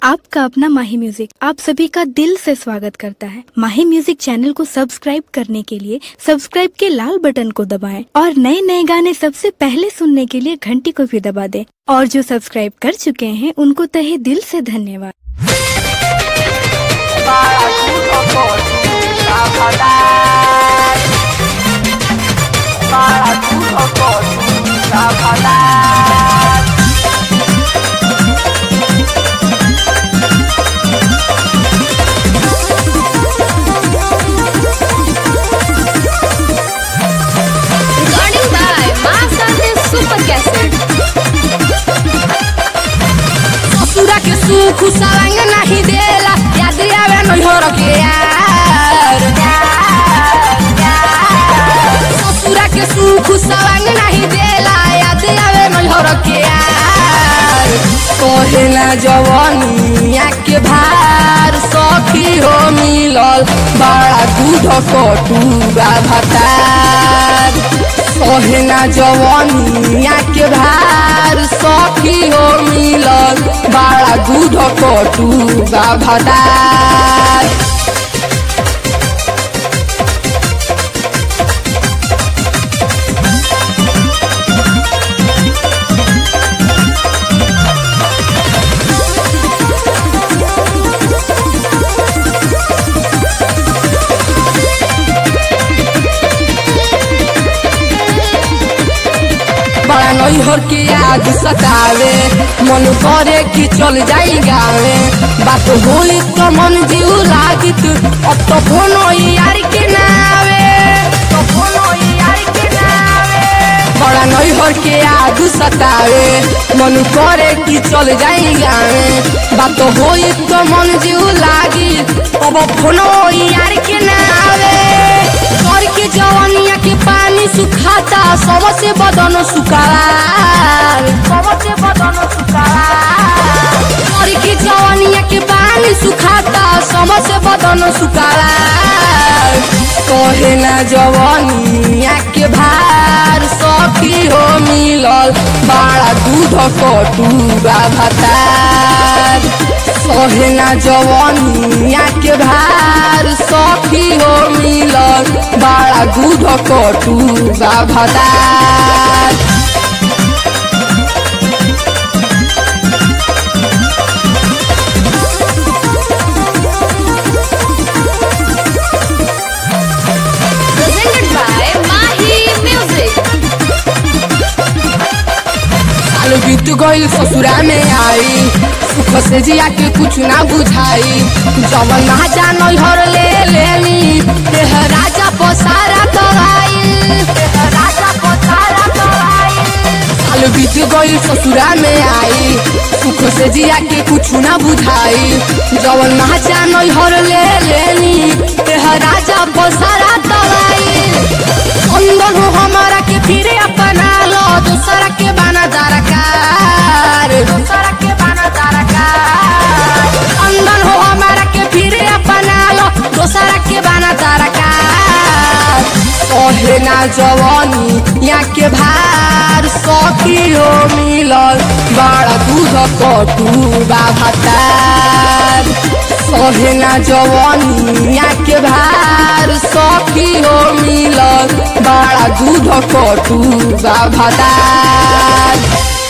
आपका अपना माही म्यूजिक आप सभी का दिल से स्वागत करता है माही म्यूजिक चैनल को सब्सक्राइब करने के लिए सब्सक्राइब के लाल बटन को दबाएं और नए नए गाने सबसे पहले सुनने के लिए घंटी को भी दबा दें और जो सब्सक्राइब कर चुके हैं उनको तहे दिल से धन्यवाद Recording by Masante Super Cassette. ससुरा के सुख सलंग नहीं देला याद आवे नैहर के यार ससुरा के सुख सलंग नहीं देला याद आवे नैहर के यार कहेला जवानिया के भार सखी हो मिलल बड़ा दूध कटूरा भतार कहेला जवानिया के भार सखी हो मिलल बड़ा दूध कटूरा भतार बड़ा नैहर के याद सतावे मन करे कि चल जाई गावे बात होई तो मन जीव लागित अब तो फोनो यार के नावे तो फोनो यार के नावे बड़ा नैहर के याद सतावे मन करे कि चल जाई गावे बात होई तो मन जीव लागी अब फोनो यार के नावे घर के जवानिया के पानी सुखाता सबसे बदन सुखार सबसे बदन सुखार घर के जवानिया के पानी सुखाता सबसे बदन सुखार कहे ना जवानिया के भार सखी हो मिलल बड़ा दूध कटूरा भतार सहेना जवानिया के भार सखी हो मिलल बड़ा दूध कटूरा भतार Presented by Mahi Music. साल बीत गईल ससुरा में आई सुख से जिया के कुछ ना बुझाई जवन ना जान हर ले लेनी देह राजा पसारा कराई देह राजा पसारा कराई साल बीत गईल ससुरा में आई सुख से जिया के कुछ ना बुझाई जवन ना जान हर ले लेनी देह राजा पसारा कराई अंदर हो हमारा के फिरे अपना लो दूसरा के बाना दरकार दूसरा के बाना दरकार अंदर हो हमारा के फिरे अपना लो दूसरा के बाना दरकार कहे ना जवानी या के भार सखी हो मिलल बड़ा दूध कटूरा भतार सहे ना जवानी या के भार सखी हो मिलल बड़ा दूध कटूरा भतार